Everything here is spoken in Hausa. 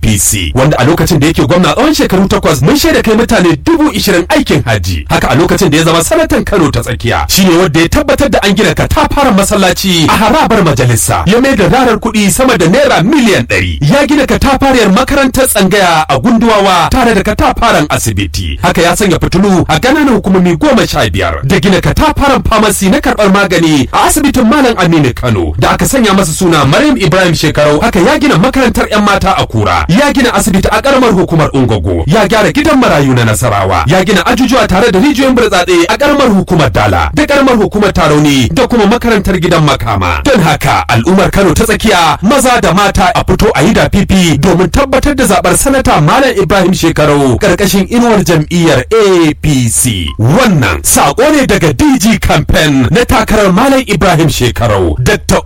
APC wanda a lokacin da yake gwamna tsawon shekaru takwas mun shaida kai mutane dubu ishirin aikin hajji haka a lokacin da ya zama sanatan Kano ta tsakiya shine wanda ya tabbatar da an gina katafaren masallaci a harabar majalisa ya mai da rarar kuɗi sama da naira miliyan ɗari ya gina katafariyar makarantar tsangaya a gunduwawa tare da katafaren asibiti haka ya sanya fitilu a ƙananan hukumomi goma sha biyar da gina katafaren famasi na karɓar magani a asibitin malam aminu kano da aka sanya masa suna maryam ibrahim shekarau haka ya gina makarantar yan mata a kura ya gina asibiti a ƙaramar hukumar ungogo ya gyara gidan marayu na nasarawa ya gina ajujuwa tare da rijiyoyin burtsatse a ƙaramar hukumar dala da ƙaramar hukumar tarauni da kuma makarantar gidan makama don haka al'ummar kano ta tsakiya maza da mata a fito a yi da fifi domin tabbatar da zaɓar sanata malam ibrahim shekarau ƙarƙashin inuwar jam'iyyar apc wannan saƙo ne daga dg campaign na takarar malam ibrahim shekarau dr